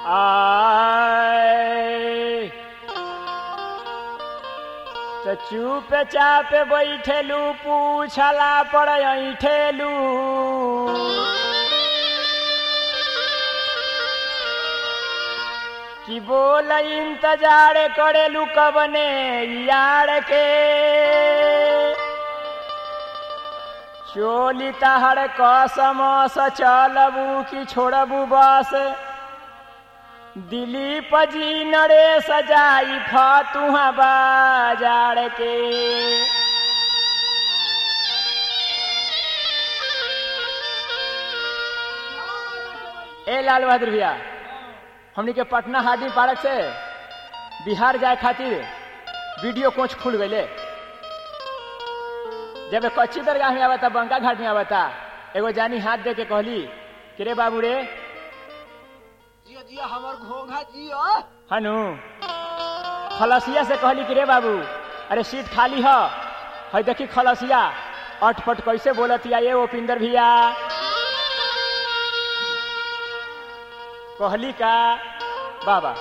आय तो चुप चाप बैठेलू पूछला पर ऐठेलू कि बोल इंतजार करेलू कबने यार के चोली तहर कसम स चलबू कि छोड़बू बस दिलीप जी नरेश जाई फतुहा बाजार के ए लाल बहादुर भैया हमनी के पटना हार्डिंग पार्क से बिहार जाए खातिर वीडियो कोच खुल गए जब कच्ची दरगाह में आवता बंका घाट में आवता एगो जानी हाथ दे के कहली कि रे बाबू रे जियो जियो हमर घोंघा जियो हनु खलसिया से कहली कि रे बाबू अरे सीट खाली ह है देखी खलसिया अटपट कैसे बोलतिया ये ओपिंदर भैया कहली का बाबा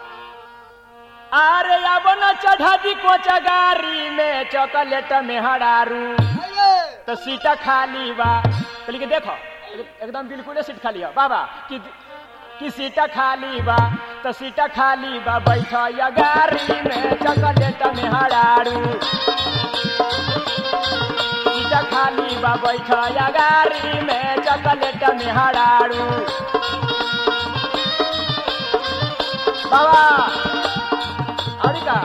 अरे अब न चढ़ा दी कोचा गाड़ी में चॉकलेट में हरारू अये तो सीटा खाली बा कहली कि देखो एक- एकदम बिल्कुल सीट खाली है बाबा कि कि सीटा खाली बा तो सीटा खाली बा बैठ या गाड़ी में चॉकलेट में हरारू सीटा खाली बा बैठ या गाड़ी में चॉकलेट में हरारू बाबा अरे का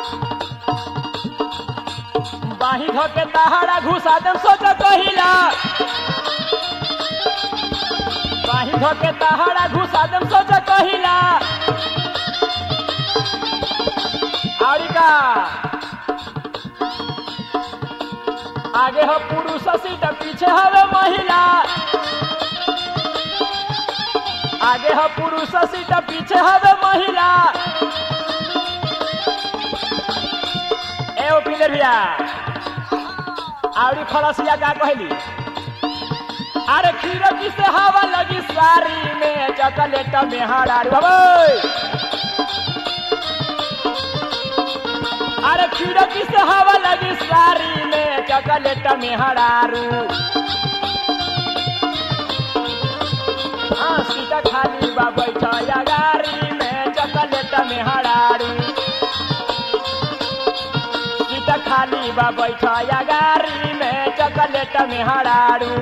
बाही धोके तहारा घुसा दम सोच कहिला बाही धोके तहारा घुसा दम सोच कहिला आड़ी का आगे हो पुरुष सीट पीछे हवे महिला आगे हो पुरुष सीट पीछे हवे महिला ए ओपिंदर भैया आवड़ी खलसिया का कहली अरे खीरकी से हवा लगी सारी में चॉकलेट में हरारू बाबू अरे खीरकी से हवा लगी सारी में चॉकलेट में हरारू हाँ सीटा खाली बा बैठा या गाड़ी में चॉकलेट में हरारू सीट खाली बा बैठा या गाड़ी में चॉकलेट में हरारू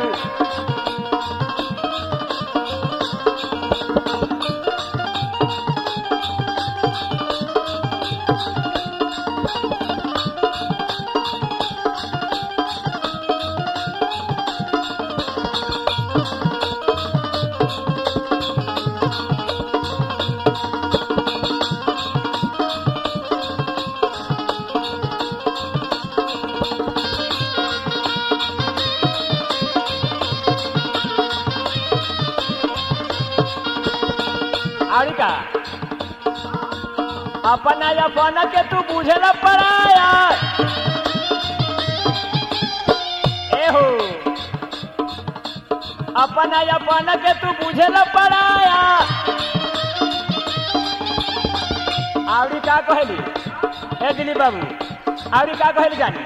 और का अपना अपन के तू बुझेला पड़ाया एहो अपना अपन के तू बुझेला पड़ाया आवड़ी का कहली ए दिलीप बाबू आवड़ी का कहली जानी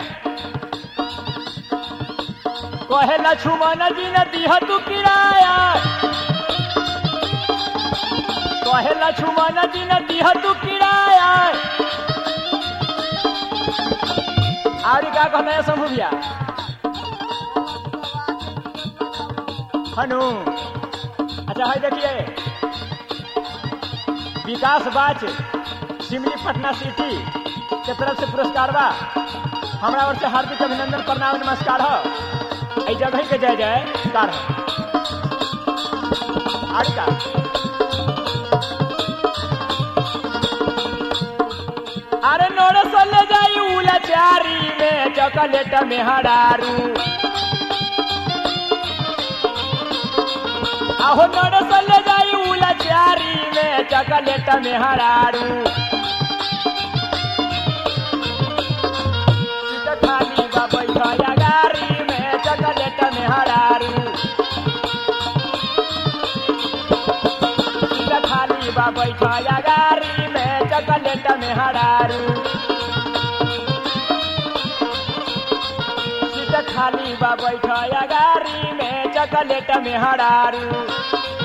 कहेला छुमन जी न दिह तू किराया कहेला छुमन दिन दिह तू किराया और का कहना है शंभू भैया हनु अच्छा है देखिए विकास बाच सिमली पटना सिटी के तरफ से पुरस्कार बा हमारा ओर से हार्दिक अभिनंदन प्रणाम नमस्कार हो ऐ जगह के जय जय कार आज का अरे नोड़ सोले जाई उला चारी में चॉकलेट में हरारू आहो नोड़ सोले जाई उला चारी में चॉकलेट में हरारू सीट खाली बा बैठा गाड़ी में चॉकलेट में हरारू सीट खाली बा बा बैठया गाड़ी में चॉकलेट में हरारू सीट खाली बा बैठया गाड़ी में चॉकलेट में हरारू